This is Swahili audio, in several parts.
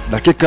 dakika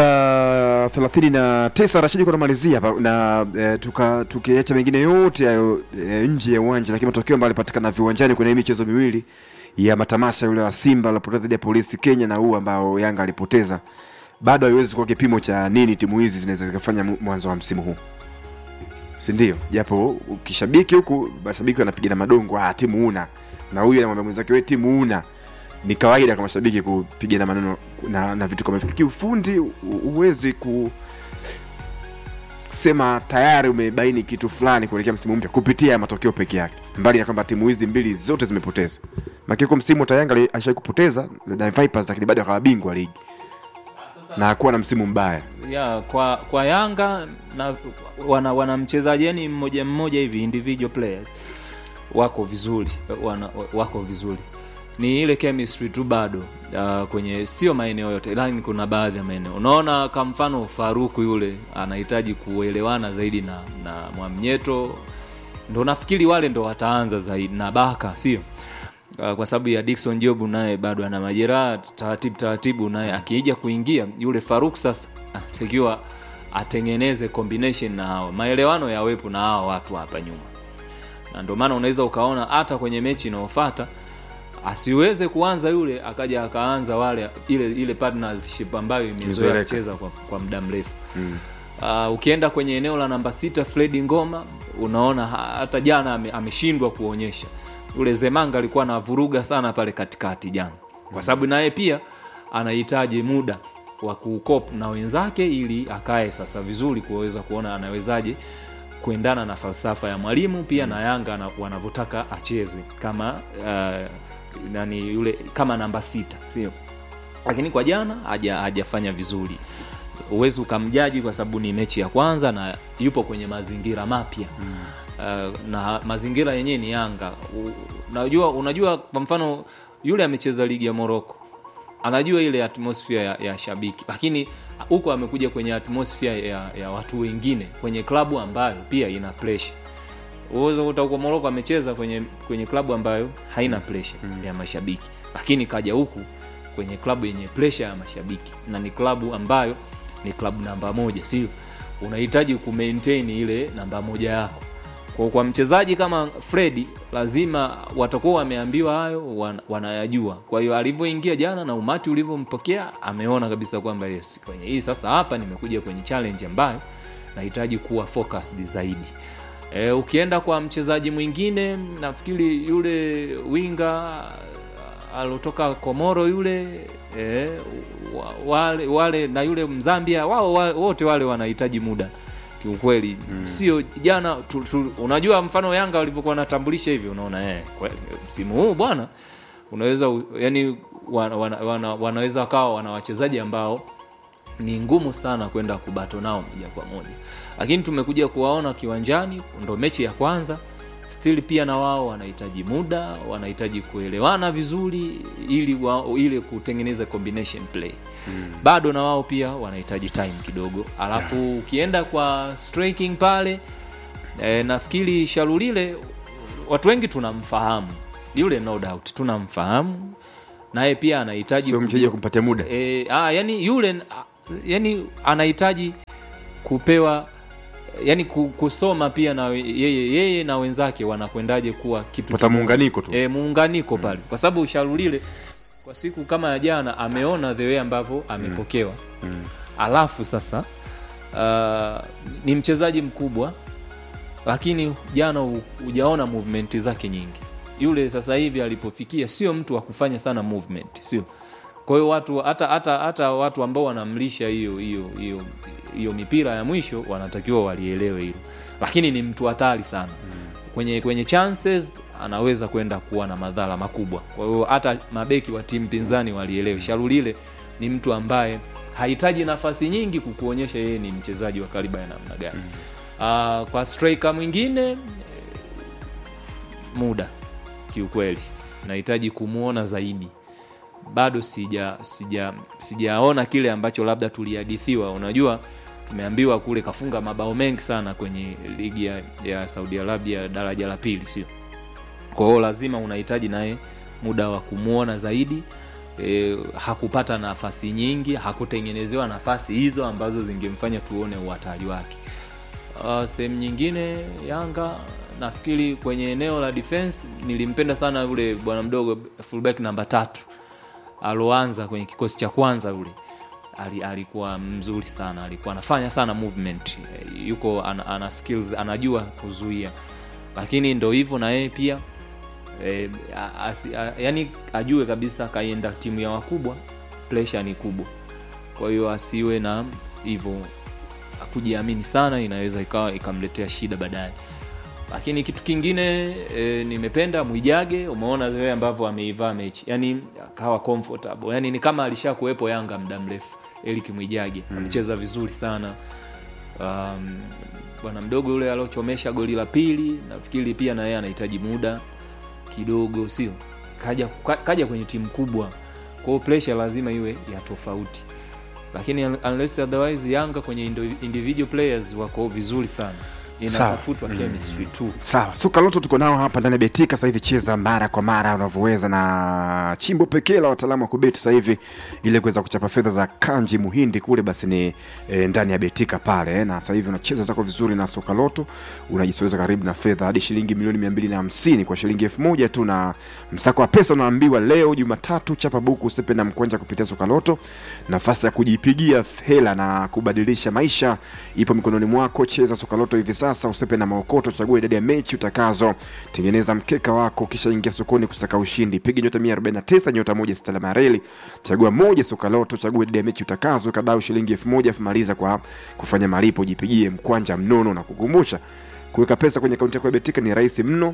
39 Rashidi kwa namalizia hapa na e, tuka tukiacha mengine yote hayo e, nje ya uwanja, lakini matokeo ambayo yalipatikana viwanjani kwenye hii michezo miwili ya matamasha, yule wa Simba alipoteza dhidi ya Polisi Kenya na huu ambao Yanga alipoteza, bado haiwezi kuwa kipimo cha nini timu hizi zinaweza zikafanya mu- mwanzo wa msimu huu, si ndio? Japo ukishabiki huku mashabiki wanapiga na madongo, ah, timu una na huyu anamwambia mwenzake wewe timu una ni kawaida kwa mashabiki kupiga na maneno na, na vitu kama hivyo. Kiufundi hu- huwezi ku sema tayari umebaini kitu fulani kuelekea msimu mpya kupitia matokeo peke yake, mbali na kwamba timu hizi mbili zote zimepoteza. Makiko msimu Tayanga alishawahi kupoteza na Vipers, lakini bado akawa bingwa ligi na hakuwa na msimu mbaya. ya kwa kwa Yanga na wana, wana mchezaji yani mmoja mmoja hivi individual players wako vizuri wana, wako vizuri ni ile chemistry tu bado uh, kwenye sio maeneo yote lakini kuna baadhi ya maeneo unaona kwa mfano Faruku yule anahitaji kuelewana zaidi na na Mwamnyeto ndo nafikiri wale ndo wataanza zaidi na Baka sio Uh, kwa sababu ya Dickson Job naye bado ana majeraha taratibu taratibu, naye akija kuingia yule Faruk sasa anatakiwa atengeneze combination na hawa, maelewano yawepo na hawa watu hapa nyuma, na ndio maana unaweza ukaona hata kwenye mechi inayofuata asiweze kuanza yule akaja akaanza wale ile ile partnership ambayo imezoea Imezoeleka. kucheza kwa, kwa muda mrefu mm. Uh, ukienda kwenye eneo la namba sita Fredi Ngoma unaona ha- hata jana ame- ameshindwa kuonyesha yule Zemanga alikuwa anavuruga sana pale katikati jana, kwa sababu naye pia anahitaji muda wa kukop na wenzake ili akae sasa vizuri kuweza kuona anawezaje kuendana na falsafa ya mwalimu pia na Yanga ana- wanavyotaka acheze kama uh, nani yule kama namba sita sio lakini kwa jana haja- hajafanya vizuri huwezi ukamjaji kwa sababu ni mechi ya kwanza na yupo kwenye mazingira mapya mm. uh, na mazingira yenyewe ni Yanga U, unajua, unajua kwa mfano yule amecheza ligi ya Morocco anajua ile atmosphere ya, ya shabiki lakini huko amekuja kwenye atmosphere ya, ya watu wengine kwenye klabu ambayo pia ina pressure uweza kuta huko Morocco amecheza kwenye kwenye klabu ambayo haina pressure mm. ya mashabiki lakini kaja huku kwenye klabu yenye pressure ya mashabiki na ni klabu ambayo ni klabu namba moja sio unahitaji kumaintain ile namba moja yako kwa, kwa mchezaji kama Fredi lazima watakuwa wameambiwa hayo wan, wanayajua kwa hiyo alivyoingia jana na umati ulivyompokea ameona kabisa kwamba yes kwenye hii sasa hapa nimekuja kwenye challenge ambayo nahitaji kuwa focused zaidi e, ukienda kwa mchezaji mwingine nafikiri yule winga alotoka Komoro yule e, wale, wale na yule Mzambia wao wa- wote wale wanahitaji muda kiukweli mm. sio jana tu, tu, unajua mfano Yanga walivyokuwa wanatambulisha hivi unaona eh, kweli, msimu huu bwana unaweza u- yani wana, wana, wana, wanaweza wakawa wana wachezaji ambao ni ngumu sana kwenda kubato nao moja kwa moja lakini tumekuja kuwaona kiwanjani ndo mechi ya kwanza still pia na wao wanahitaji muda wanahitaji kuelewana vizuri ili wa, ili kutengeneza combination play mm. bado na wao pia wanahitaji time kidogo alafu ukienda kwa striking pale e, nafikiri sharulile watu wengi tunamfahamu yule no doubt tunamfahamu naye pia anahitaji Sio kujua- mchezaji wa kumpatia muda. e, ah, yani yule ah, yani anahitaji kupewa yani ku- kusoma pia na we- yeye yeye na wenzake wanakwendaje kuwa kitu Pata kimoja. muunganiko tu. e, muunganiko pale kwa sababu sharulile kwa siku kama ya jana ameona the way ambavyo amepokewa mm. alafu sasa uh, ni mchezaji mkubwa lakini jana hu- hujaona movement zake nyingi yule sasa hivi alipofikia sio mtu wa kufanya sana movement sio kwa hiyo watu hata hata hata watu ambao wanamlisha hiyo hiyo hiyo hiyo mipira ya mwisho wanatakiwa walielewe hilo lakini ni mtu hatari sana kwenye kwenye chances anaweza kwenda kuwa na madhara makubwa kwa hiyo hata mabeki wa timu pinzani walielewe sharulile ni mtu ambaye hahitaji nafasi nyingi kukuonyesha yeye ni mchezaji wa kaliba ya namna gani uh, kwa striker mwingine eh, muda kiukweli nahitaji kumwona zaidi bado sija sija sijaona kile ambacho labda tulihadithiwa unajua tumeambiwa kule kafunga mabao mengi sana kwenye ligi ya, ya saudi arabia daraja la pili sio kwa hiyo lazima unahitaji naye muda wa kumwona zaidi e, hakupata nafasi nyingi hakutengenezewa nafasi hizo ambazo zingemfanya tuone uhatari wake uh, sehemu nyingine yanga nafikiri kwenye eneo la defense nilimpenda sana yule bwana mdogo fullback namba tatu aloanza kwenye kikosi cha kwanza yule ali, alikuwa mzuri sana alikuwa anafanya sana movement Eh, yuko ana, ana skills anajua kuzuia lakini ndo hivyo na yeye pia e, yani ajue kabisa kaenda timu ya wakubwa pressure ni kubwa kwa hiyo asiwe na hivyo kujiamini sana inaweza ikawa ikamletea shida baadaye lakini kitu kingine e, nimependa mwijage umeona wewe ambavyo ameivaa mechi yani akawa comfortable yani ni kama alisha kuwepo yanga muda mrefu elik mwijage mm. amecheza vizuri sana um, bwana mdogo yule aliochomesha goli la pili nafikiri pia na yeye anahitaji muda kidogo sio kaja, ka- kaja kwenye timu kubwa kwa hiyo pressure lazima iwe ya tofauti lakini un- unless otherwise yanga kwenye indi- individual players wako vizuri sana inatafutwa chemistry tu sawa suka loto tuko nao hapa ndani ya betika sasa hivi cheza mara kwa mara unavyoweza na chimbo pekee la wataalamu wa kubeti sasa hivi ili kuweza kuchapa fedha za kanji muhindi kule basi ni e, ndani ya betika pale na sasa hivi unacheza zako vizuri na soka loto unajisoweza karibu na fedha hadi shilingi milioni mia mbili na hamsini kwa shilingi elfu moja tu na msako wa pesa unaambiwa leo jumatatu chapa buku usepe na mkwanja kupitia soka loto nafasi ya kujipigia hela na kubadilisha maisha ipo mikononi mwako cheza soka loto hivi sasa usepe na maokoto chagua idadi ya mechi utakazo tengeneza mkeka wako kisha ingia sokoni kusaka ushindi piga nyota 149 nyota moja sita alama ya reli chagua moja soka loto chagua idadi ya mechi utakazo kadau shilingi elfu moja afu maliza kwa kufanya malipo jipigie mkwanja mnono na kukumbusha kuweka pesa kwenye akaunti yako ya betika ni rahisi mno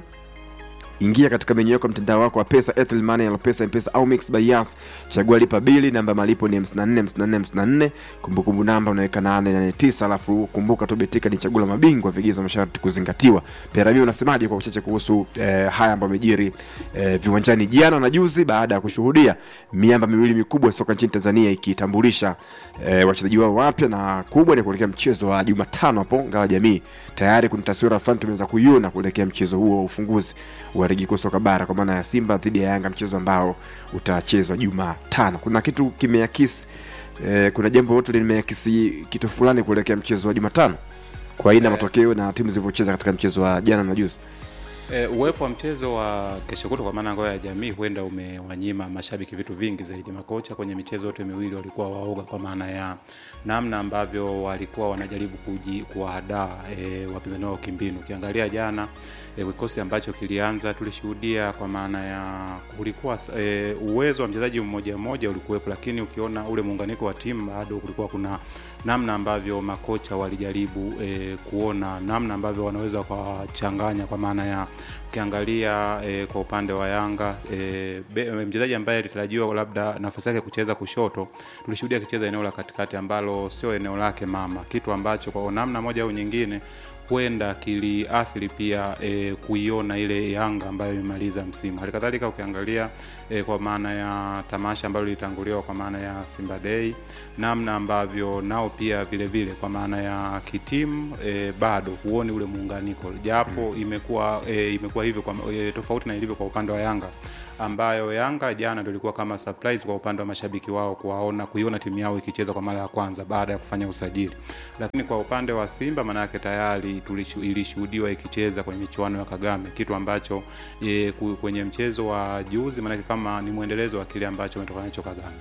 ingia katika menyu yako ya mtandao wako wa pesa Airtel Money, Alopesa, Mpesa au Mix by Yas. Chagua lipa bili, namba ya malipo ni 54 54 54. Kumbukumbu namba unaweka 889, alafu kumbuka tu Betika ni chaguo la mabingwa, vigezo na masharti kuzingatiwa. Perami, unasemaje kwa uchache kuhusu eh, haya ambayo yamejiri eh, viwanjani jana na juzi baada ya kushuhudia miamba miwili mikubwa ya soka nchini Tanzania ikitambulisha eh, wachezaji wao wapya na kubwa ni kuelekea mchezo wa Jumatano hapo Ngao Jamii. Tayari kuna taswira fulani tumeweza kuiona kuelekea mchezo huo wa ufunguzi wa ligi kuu soka bara kwa maana ya Simba dhidi ya Yanga, mchezo ambao utachezwa Jumatano. Kuna kitu kimeakisi eh, kuna jambo lote limeakisi kitu fulani kuelekea mchezo wa Jumatano kwa aina ya Eh. matokeo na timu zilivyocheza katika mchezo wa jana na juzi. E, uwepo wa mchezo wa kesho kutwa kwa maana ngao ya jamii huenda umewanyima mashabiki vitu vingi zaidi. Makocha kwenye michezo yote miwili walikuwa waoga, kwa maana ya namna ambavyo walikuwa wanajaribu kuji, kuwahadaa e, wapinzani wao kimbinu. Ukiangalia jana e, kikosi ambacho kilianza tulishuhudia, kwa maana ya kulikuwa e, uwezo wa mchezaji mmoja mmoja ulikuwepo, lakini ukiona ule muunganiko wa timu bado kulikuwa kuna namna ambavyo makocha walijaribu e, kuona namna ambavyo wanaweza wakawachanganya kwa maana ya ukiangalia e, kwa upande wa Yanga e, be- mchezaji ambaye alitarajiwa labda nafasi yake kucheza kushoto, tulishuhudia akicheza eneo la katikati ambalo sio eneo lake mama, kitu ambacho kwa namna moja au nyingine huenda kiliathiri pia e, kuiona ile Yanga ambayo imemaliza msimu. Halikadhalika ukiangalia e, kwa maana ya tamasha ambalo lilitanguliwa kwa maana ya Simba Day, namna ambavyo nao pia vile vile kwa maana ya kitimu e, bado huoni ule muunganiko, japo imekuwa e, imekuwa hivyo kwa, e, tofauti na ilivyo kwa upande wa Yanga ambayo Yanga jana ndio ilikuwa kama surprise kwa upande wa mashabiki wao kuwaona kuiona timu yao ikicheza kwa mara ya kwanza baada ya kufanya usajili. Lakini kwa upande wa Simba maana yake tayari tulishu- ilishuhudiwa ikicheza kwenye michuano ya Kagame, kitu ambacho e, ku- kwenye mchezo wa juzi maana yake kama ni mwendelezo wa kile ambacho umetoka nacho Kagame.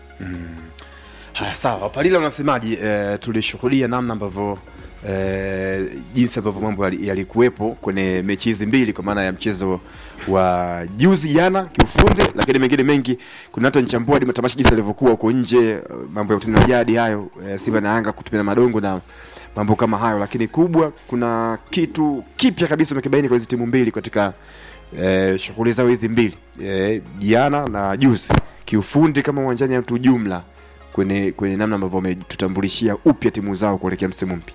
Haya, sawa. Palila, unasemaje? E, tulishuhudia namna ambavyo e, jinsi ambavyo mambo yali- yalikuwepo kwenye mechi hizi mbili, kwa maana ya mchezo wa juzi jana kiufundi, lakini mengine mengi. Kuna hata nchambua hadi matamasha jinsi yalivyokuwa huko nje, eh, mambo ya utani wa jadi hayo, e, Simba na Yanga kutumia madongo na mambo kama hayo, lakini kubwa, kuna kitu kipya kabisa umekibaini kwa hizi timu mbili katika eh, shughuli zao hizi mbili eh, jana na juzi kiufundi kama uwanjani au tu jumla kwenye kwenye namna ambavyo wametutambulishia upya timu zao kuelekea msimu mpya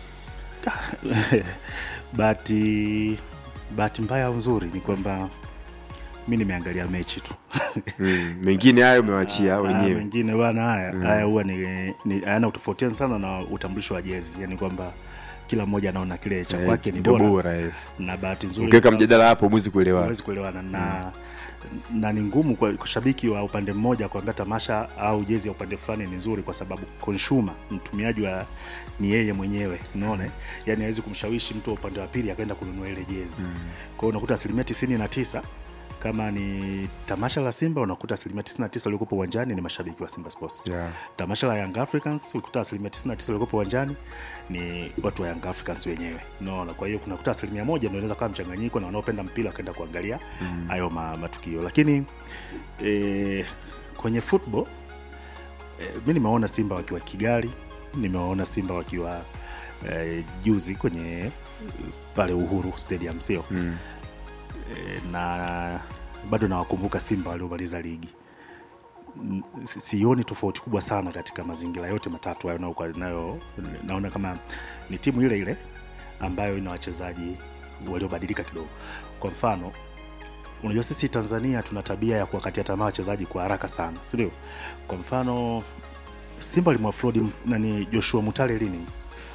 bahati bahati mbaya au nzuri ni kwamba mi nimeangalia mechi tu mm, mengine hayo umewachia Ah, wenyewe mengine bana haya haya huwa ni, ni hayana utofautiana sana na utambulisho wa jezi yani kwamba kila mmoja anaona kile cha Eh, kwake ni ndio bora bora yes na bahati nzuri ukiweka kwa- mjadala hapo mwezi kuelewa huwezi kuelewana na na ni ngumu kwa kwa shabiki wa upande mmoja kuambia tamasha au jezi ya upande fulani ni nzuri kwa sababu consumer mtumiaji wa ni yeye mwenyewe unaona yani hawezi kumshawishi mtu wa upande wa pili akaenda kununua ile jezi mm. kwa hiyo unakuta asilimia tisini na tisa kama ni tamasha la simba unakuta asilimia 99 waliokupo uwanjani ni mashabiki wa simba sports Yeah. tamasha la young africans ulikuta asilimia 99 waliokupo uwanjani ni watu wa young africans wenyewe unaona kwa hiyo kunakuta asilimia moja ndio inaweza kawa mchanganyiko na wanaopenda mpira wakaenda kuangalia hayo ma, matukio lakini e, kwenye football e, mi nimeona simba wakiwa kigali nimewaona simba wakiwa e, juzi kwenye eh, pale uhuru stadium sio Mm. e, na bado nawakumbuka simba waliomaliza ligi N- si- sioni tofauti kubwa sana katika mazingira yote matatu hayo nayo- nayo naona kama ni timu ile ile ambayo ina wachezaji waliobadilika kidogo kwa mfano unajua sisi tanzania tuna tabia ya kuwakatia tamaa wachezaji kwa haraka sana sindio kwa mfano simba limwafrodi m- nani joshua mutale lini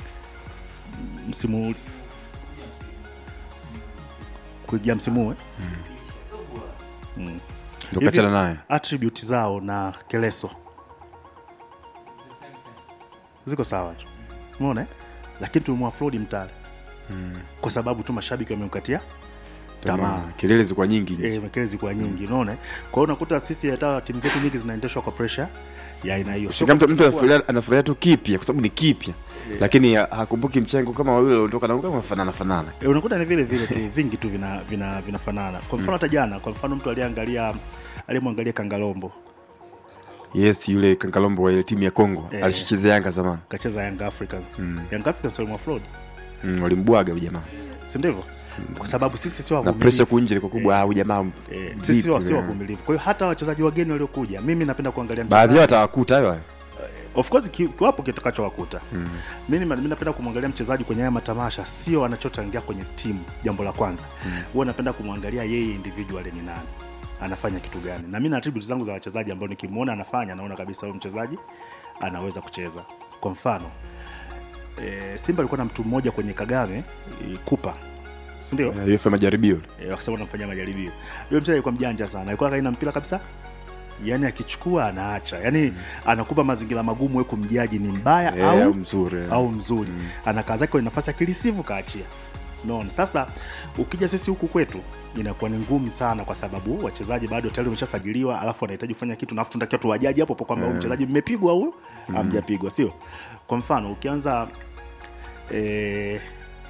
msimu kuingia msimu huu, eh? ndio Hivi- kachana naye attribute zao na keleso ziko sawa tu umeona eh? lakini tumemwafrodi mtale kwa sababu tu mashabiki wamemkatia tamaa tamaa kelele zilikuwa nyingi nje. e, mekele zikuwa nyingi unaona eh? kwa hiyo unakuta sisi hata timu zetu nyingi zinaendeshwa kwa pressure ya aina hiyo Sio Kama mtu kwamba mtu anafurahia- anafurahia tu kipya kwa sababu ni kipya lakini ha- hakumbuki mchango kama wawili waliondoka na kama fanana fanana E, unakuta ni vile vile tu vingi tu vina vina vinafanana kwa mfano hata jana kwa mfano mtu aliyeangalia aliyemwangalia kangalombo yes yule kankalombo wa ile timu ya Kongo Eh. alishichezea Yanga zamani kacheza young africans young africans walimwafrod mm, walimbwaga huyu jamaa si ndivyo kwa sababu sisi sio na wavumilivu. pressure kunje ilikuwa kubwa ah huyu jamaa Eh, vipi sisi sio sio wewe? wavumilivu kwa hiyo hata wachezaji wageni waliokuja mimi napenda kuangalia baadhi yao mchezaji- atawakuta hayo hayo of course ki- kiwapo kitakachowakuta mm. mimi mi napenda kumwangalia mchezaji kwenye haya matamasha sio anachochangia kwenye timu jambo la kwanza huwa napenda kumwangalia yeye individual ni nani anafanya kitu gani na mi na attributes zangu za wachezaji ambao nikimwona anafanya naona kabisa huyu mchezaji anaweza kucheza kwa mfano e, simba alikuwa na mtu mmoja kwenye kagame e, kupa sindio Eh, hiyo fanya majaribio Eh, wakasema wanamfanyia majaribio yule mchezaji alikuwa mjanja sana alikuwa kaina mpira kabisa yaani akichukua anaacha yaani anakupa mazingira magumu we kumjaji ni mbaya Eh, au, au mzuri eh. au mzuri anakaa zake kwenye nafasi akilisivu kaachia naona sasa ukija sisi huku kwetu inakuwa ni ngumu sana kwa sababu wachezaji bado tayari wameshasajiliwa alafu wanahitaji kufanya kitu na alafu tunatakiwa tuwajaji hapo hapo kwamba huyu mchezaji mmepigwa au hamjapigwa sio kwa mfano ukianza eh,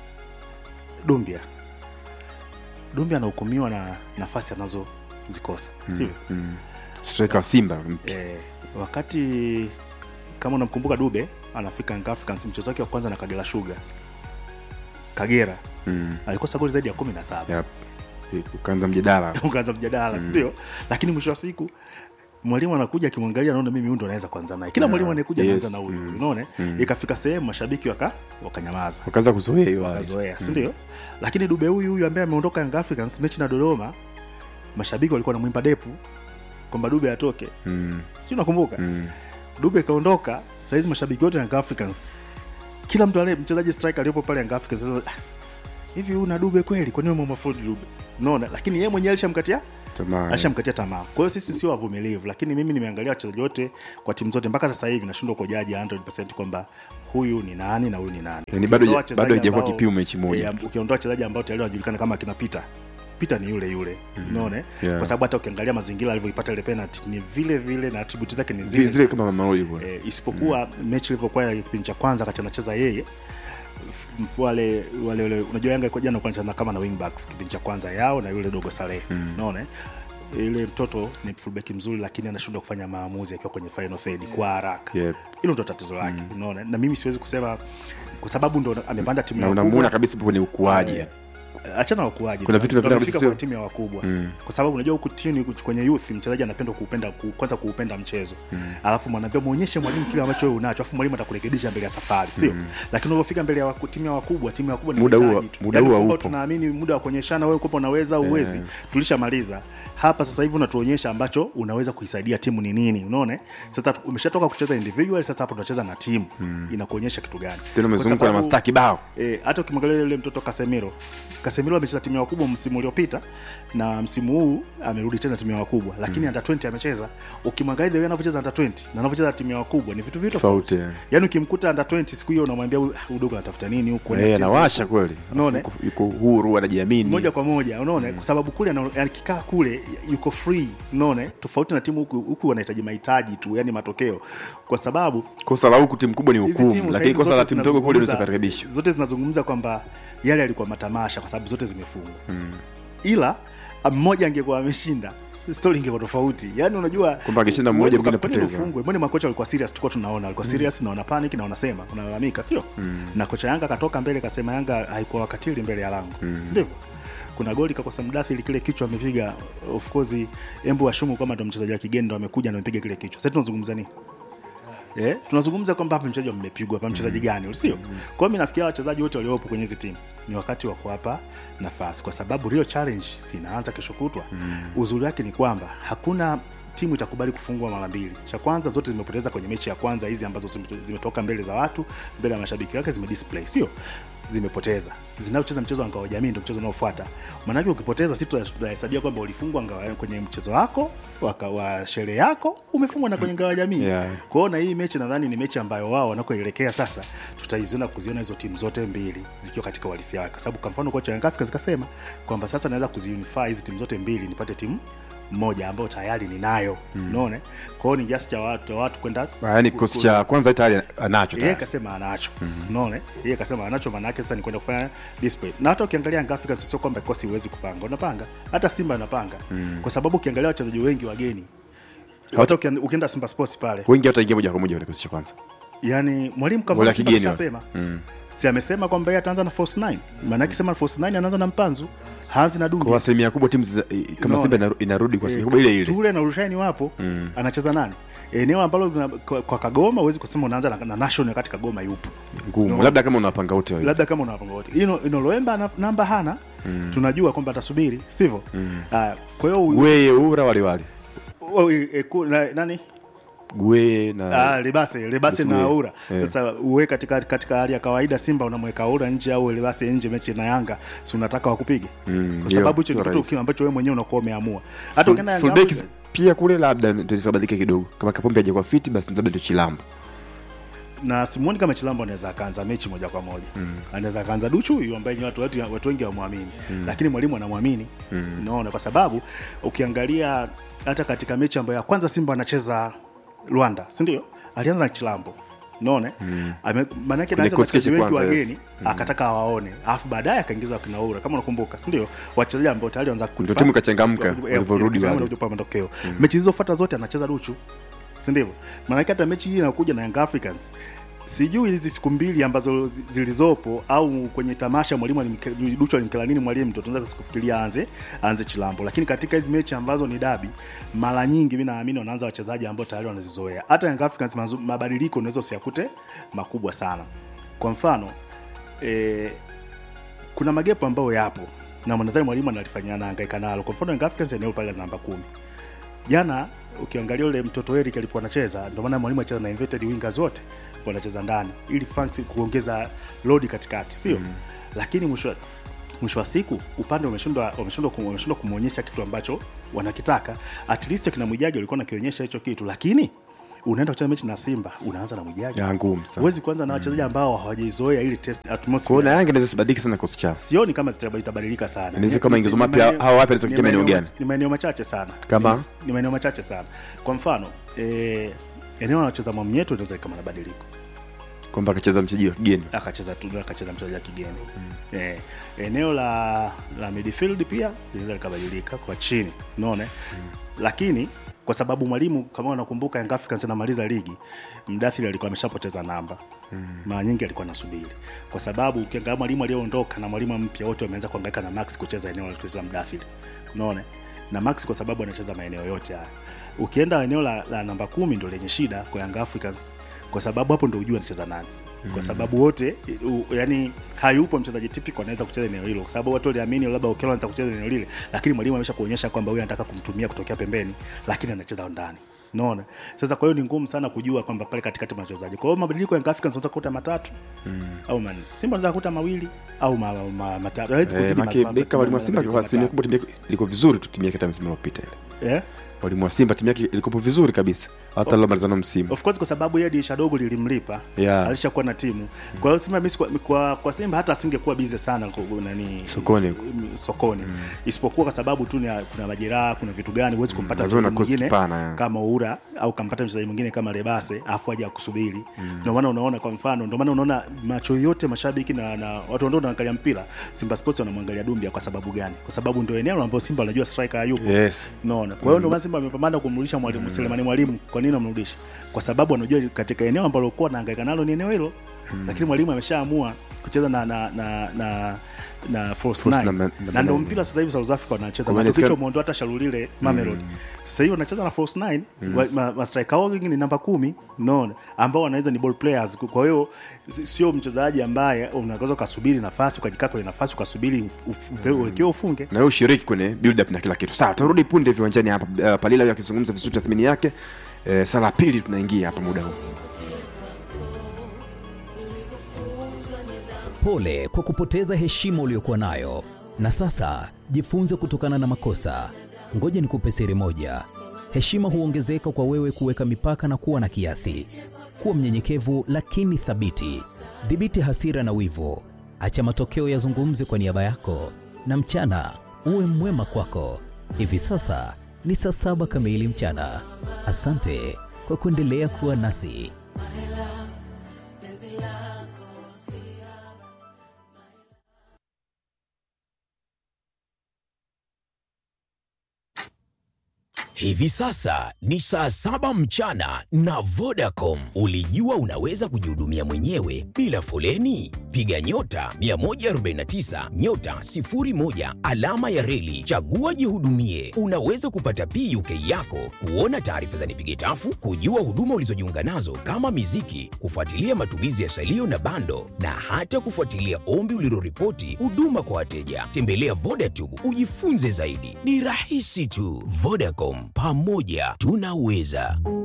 dumbia dumbia anahukumiwa na nafasi anazozikosa sio mm. striker wa Simba eh, wakati kama unamkumbuka dube anafika Young Africans mchezo wake wa kwanza na kagera shuga kagera mm. alikosa goli zaidi ya kumi na saba yep. ukaanza mjadala ukaanza mjadala sindio lakini mwisho wa siku mwalimu anakuja akimwangalia anaona mimi huyu ndo anaweza kuanza naye kila mwalimu anayekuja yes, anaanza na huyu unaona ikafika sehemu mashabiki waka wakanyamaza wakaanza kuzoea hiyo hali. wakazoea sindio lakini dube huyu huyu ambaye ameondoka Young Africans mechi na dodoma mashabiki walikuwa namwimba depu kwamba dube atoke mm. si unakumbuka mm. dube kaondoka sahizi mashabiki wote Young Africans kila mtu ale mchezaji striker aliyopo pale Young Africans sasa, "Ah, hivi huyu na dube kweli kwa nini umemwafodi dube unaona lakini yeye mwenyewe alishamkatia tamaa ashamkatia tamaa kwa hiyo sisi sio wavumilivu lakini mimi nimeangalia wachezaji wote kwa timu zote mpaka sasa hivi nashindwa kujaji 100% kwamba huyu ni nani na huyu ni nani Yani bado Ukiondoa ja- wachezaji bado haijakuwa ambao- kipimo mechi moja. eh, ukiondoa wachezaji ambao tayari wanajulikana kama akina Peter Peter ni yule yule unaona eh? Yeah. kwa sababu hata ukiangalia mazingira alivyoipata ile penalty ni vile vile na attribute zake ni zile, zile zile kama mama hivyo e, isipokuwa mechi ilivyokuwa ya kipindi cha kwanza wakati anacheza yeye f- f- wale wale wale unajua Yanga kwa jana walikuwa wanacheza kama na wingbacks kipindi cha kwanza yao na yule dogo Saleh unaona eh? yule mtoto ni fullback mzuri lakini anashindwa kufanya maamuzi akiwa kwenye final third kwa haraka Yep. hilo ndo tatizo lake unaona na mimi siwezi kusema kwa sababu ndo amepanda timu na yao unamuona kubwa. kabisa hapo kwenye ukuaji Eh, achana na ukuaji Kuna vitu Ndio vinapenda wamefika kabisa kwenye timu ya wakubwa kwa sababu unajua huku chini kwenye youth mchezaji anapenda kuupenda ku, kwanza kuupenda mchezo alafu mwanaambia muonyeshe mwalimu kile ambacho wewe unacho alafu mwalimu atakurekebisha mbele ya safari sio lakini unapofika mbele ya waku, timu ya wakubwa timu ya wakubwa ni Muda huo- mahitaji tu. muda Yaani huo kwamba haupo. tunaamini muda wa kuonyeshana wewe kwamba unaweza uwezi tulishamaliza hapa sasa hivi unatuonyesha ambacho unaweza kuisaidia timu ni nini unaona eh? sasa tu- umeshatoka kucheza individual sasa hapo tunacheza na timu inakuonyesha kitu gani tena Kwa umezungukwa na sababu- mastaa kibao E, hata ukimwangalia yule mtoto Casemiro Casemiro amecheza timu ya wakubwa msimu uliopita na msimu huu amerudi tena timu ya wakubwa lakini under 20 amecheza ukimwangalia the way anavyocheza under 20 na anavyocheza timu ya wakubwa ni vitu vitu Tofauti, tofauti yaani ukimkuta under 20 siku hiyo unamwambia "Huyu- huyu dogo anatafuta nini huko Eh, anawasha kweli unaona yuko, yuko huru anajiamini moja kwa moja unaona kwa sababu kule ana- akikaa kule yuko free unaona tofauti na timu huku huku wanahitaji mahitaji tu yani matokeo kwa sababu kosa la huku timu kubwa ni hizi hukumu timu lakini saizi kosa la zote timu ndogo kule zinazungumza- unaweza kurekebishwa zote zinazungumza kwamba yale yalikuwa matamasha kwa sababu zote zimefungwa ila ah, mmoja angekuwa ameshinda story ingekuwa tofauti yani unajua Kwamba angeshinda mmoja, huwezi mwingine uka- kwa nini apoteza. ufungwe mbona makocha walikuwa serious tulikuwa tunaona walikuwa serious na wana panic na wanasema wanalalamika sio na kocha Yanga akatoka mbele kasema Yanga haikuwa wakatili mbele ya lango si ndivyo kuna goli kakosa mdathili kile kichwa amepiga of course embu washumu kama ndo mchezaji wa kigeni ndo amekuja na amepiga kile kichwa sasa tunazungumza nini Eh, tunazungumza kwamba hapa mchezaji mmepigwa hapa mchezaji gani sio kwa hiyo mimi nafikiria wachezaji wote waliopo kwenye hizi timu ni wakati wa kuwapa nafasi kwa sababu real challenge sinaanza kesho kutwa uzuri wake ni kwamba hakuna timu itakubali kufungwa mara mbili cha kwanza zote zimepoteza kwenye mechi ya kwanza hizi ambazo zime- zimetoka mbele za watu mbele ya mashabiki wake zimedisplay sio zimepoteza zinaocheza mchezo wa ngao ya jamii ndio mchezo unaofuata maanake ukipoteza si tuta- tutahesabia kwamba ulifungwa ngao ya- kwenye mchezo wako waka, wa sherehe yako umefungwa na kwenye ngao ya jamii Yeah. kwa hiyo na hii mechi nadhani ni mechi ambayo wao wanakoelekea sasa tutaiziona kuziona hizo timu zote mbili zikiwa katika uhalisia wake kwa sababu kwa mfano kocha wa Young Africans kasema kwamba sasa naweza kuziunify hizi timu zote mbili nipate timu moja ambayo tayari ninayo unaona kwa hiyo ni kiasi cha watu, watu kwenda yaani kikosi cha kwanza tayari anacho yeye tayari. kasema anacho unaona yeye kasema anacho maana yake sasa ni kwenda kufanya display na hata ukiangalia Young Africans sio kwamba kosi huwezi kupanga unapanga hata Simba anapanga kwa sababu ukiangalia wachezaji wengi wageni hata ukian- ukienda Simba Sports pale wengi hataingia moja kwa moja kwenye kikosi cha kwanza yani mwalimu kama Wale Simba kigeni kashasema si amesema kwamba yeye ataanza na force 9 maana yake sema force 9 anaanza na mpanzu haanzi na kwa Dumbi asilimia kubwa timu za- eh, kama Unaona? simba inaru- inarudi kwa asilimia kubwa ile ile Tule na Rushaini wapo anacheza nani eneo ambalo kuna- kwa, kwa Kagoma huwezi kusema unaanza na, na national wakati Kagoma yupo ngumu No. labda kama unapanga wote wawili. labda kama unawapanga wote ino inoloemba na, namba hana tunajua kwamba atasubiri sivyo Ah, kwa hiyo u- gweye ura wale wale u- e, ku- na- nani gweye na Ah, Lebase Lebase na Lebase, Aura. eh. Sasa uwe katika katika hali ya kawaida Simba unamweka Aura nje au Lebase nje mechi na Yanga, si unataka wakupige? Mm, Kwa sababu hicho ndio, ni sio kitu rahisi. ambacho wewe mwenyewe unakuwa umeamua. Hata Full- ukienda Yanga fullbacks Africa- pia kule labda ndio isabadilike kidogo kama kapombe hajakuwa fiti basi labda ndio chilambo na simuoni kama Chilambo anaweza akaanza mechi moja kwa moja mm. anaweza akaanza Duchu huyu ambaye ni watu, watu, watu wengi hawamwamini mm. lakini mwalimu anamwamini mm. unaona, kwa sababu ukiangalia hata katika mechi ambayo ya kwanza Simba anacheza Rwanda, si ndio? Alianza na Chilambo unaona mm. maanake Kwenye naanza kikosi wachezaji wengi kwanza, yes. wageni akataka awaone, alafu baadaye akaingiza wakina Oura kama unakumbuka, si ndio? Wachezaji ambao tayari wanaanza Ndio timu ikachangamka, Eh, walivyorudi ikachangamka wale. na kutupa matokeo mechi zilizofuata zote anacheza Duchu si ndivyo? Maanake hata mechi hii inakuja na Young Africans sijui hizi siku mbili ambazo zi- zilizopo au kwenye tamasha mwalimu alimke- Duchu alimkela nini mwalimu, ndo tunaweza kufikiria aanze aanze Chilambo, lakini katika hizi mechi ambazo ni dabi, mara nyingi mimi naamini wanaanza wachezaji ambao tayari wanazizoea. Hata Young Africans mazu- mabadiliko unaweza usiyakute makubwa sana. Kwa mfano eh, kuna magepo ambayo yapo na nadhani mwalimu analifanyia anahangaika nalo. Kwa mfano Young Africans eneo pale la namba kumi jana ukiangalia ule mtoto Eric alipokuwa anacheza, ndio maana mwalimu acheza na inverted wingers wote wanacheza ndani ili Franks kuongeza load katikati, sio lakini mwisho mwisho wa siku upande umeshindwa umeshindwa kum- umeshindwa kumwonyesha kitu ambacho wanakitaka. At least kina Mwijage walikuwa nakionyesha hicho kitu, lakini unaenda kucheza mechi na Simba unaanza na Mwijage, Ya, ngumu sana. huwezi kuanza na wachezaji ambao hawajaizoea ili test kwa hiyo atmosphere na yanga inaweza sibadilike sana kikosi chao sioni kama zita- itabadilika sana. Inaweza kama Ni- ingizo ni mapya, maeneo- hawa wapya wanaweza ni kufikia maeneo maeneo- gani? Ni maeneo machache sana Kama? ni, ni maeneo machache sana. Kwa mfano eh, eneo anacheza Mwamnyeto inaweza kama mabadiliko kwamba akacheza mchezaji wa kigeni akacheza tu akacheza mchezaji wa kigeni eh, eneo la la midfield pia linaweza likabadilika kwa chini unaona lakini kwa sababu mwalimu kama unakumbuka Young Africans anamaliza ligi Mdathiri alikuwa ameshapoteza namba mara nyingi alikuwa anasubiri kwa sababu ukiangalia mwalimu aliyoondoka na mwalimu mpya wote wameanza kuhangaika na Max kucheza eneo alicheza Mdathiri unaona na Max kwa sababu anacheza maeneo yote haya ukienda eneo la, la namba kumi ndo lenye shida kwa Young Africans kwa sababu hapo ndo ujue anacheza nani kwa sababu wote u, yani hayupo mchezaji typical anaweza kucheza eneo hilo kwa sababu watu waliamini labda Okello anaweza kucheza eneo lile lakini mwalimu amesha kuonyesha kwamba huyu anataka kumtumia kutokea pembeni lakini anacheza ndani Unaona? Sasa kwa hiyo ni ngumu sana kujua kwamba pale katikati mna wachezaji. Kwa hiyo mabadiliko ya Young Africans unaweza kukuta matatu au manne. Simba unaweza kukuta mawili au ma, ma, matatu. Hawezi Eh, kuzidi maki- ma- beka mwalimu wa ma- Simba kwa mabadiliko asilimia matatu. kubwa timu yake iliko vizuri tu timu yake hata msimu uliopita ile. Eh? Mwalimu wa Simba timu yake ilikopo vizuri kabisa hata leo malizano msimu. Of course kwa sababu yeye dirisha dogo lilimlipa Yeah. alishakuwa na timu. Kwa hiyo Simba mimi kwa, kwa, kwa Simba hata asingekuwa busy sana kwa, nani Sokoni huko. m- sokoni isipokuwa kwa sababu tu ni kuna majeraha, kuna vitu gani huwezi kumpata lazima mchezaji na cost mwingine pana, yeah. kama Oura au kampata mchezaji mwingine kama Lebase afu aje akusubiri. Ndio maana unaona kwa mfano, ndio maana unaona macho yote mashabiki na, na watu ambao wanaangalia mpira Simba Sports wanamwangalia Dumbia kwa sababu gani? Kwa sababu ndio eneo ambalo Simba wanajua striker hayupo. Yes. Unaona. Kwa hiyo ndio maana Simba amepambana kumrudisha mwalimu Selemani Mwalimu. Kwa nini amrudisha? Kwa sababu anajua katika eneo ambalo kwa anahangaika nalo ni eneo hilo. Lakini mwalimu ameshaamua kucheza na na na na na false False nine. number- Na number ndio nine. mpira sasa hivi South Africa wanacheza. Kwa Na maana kicho isikana- muondoa hata Shalulile Mamelodi. Sasa hivi wanacheza na false nine. Wa- ma- ma striker wao wengi ni namba kumi, unaona, ambao wanaweza ni ball players. Kwa hiyo si- sio mchezaji ambaye unaweza ukasubiri nafasi ukajikaa kwenye nafasi ukasubiri ukiwa ufunge. na wewe ushiriki kwenye build up na kila kitu sawa tutarudi punde viwanjani hapa uh, palila huyo akizungumza vizuri tathmini yake uh, sala ya pili tunaingia hapa muda huu Pole kwa kupoteza heshima uliyokuwa nayo, na sasa jifunze kutokana na makosa. Ngoja nikupe siri moja: heshima huongezeka kwa wewe kuweka mipaka na kuwa na kiasi. Kuwa mnyenyekevu lakini thabiti. Dhibiti hasira na wivu, acha matokeo yazungumze kwa niaba yako, na mchana uwe mwema kwako. Hivi sasa ni saa saba kamili mchana. Asante kwa kuendelea kuwa nasi. Hivi sasa ni saa saba mchana na Vodacom. Ulijua unaweza kujihudumia mwenyewe bila foleni? Piga nyota 149 nyota 01 alama ya reli, chagua jihudumie. Unaweza kupata PUK yako, kuona taarifa za nipige tafu, kujua huduma ulizojiunga nazo kama miziki, kufuatilia matumizi ya salio na bando, na hata kufuatilia ombi uliloripoti huduma kwa wateja. Tembelea Vodacom ujifunze zaidi, ni rahisi tu. Vodacom, pamoja tunaweza.